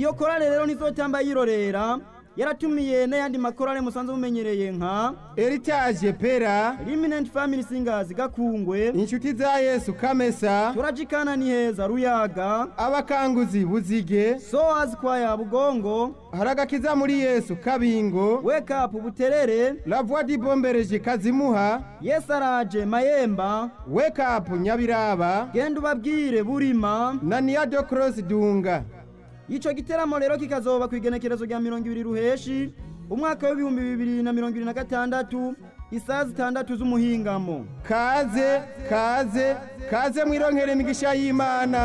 iyo korale rero ntizotamba yirorera yaratumiye n'ayandi makorale musanzwe mumenyereye nka Heritage Pera Eminent Family Singers Gakungwe inshuti za Yesu Kamesa turajikana ni heza Ruyaga abakanguzi Buzige Soas Choir Bugongo haragakiza muri Yesu Kabingo Wake Up Buterere La Voix du Bombereje Kazimuha Yesaraje Mayemba Wake Up Nyabiraba genda ubabwire Burima na Nia de Cross Dunga ico giteramo rero kikazoba ku igenekerezo rya mirongo ibiri ruheshi umwaka w'ibihumbi bibiri na mirongo ibiri na gatandatu isaha zitandatu z'umuhingamo kaze kaze kaze mwironkere imigisha y'Imana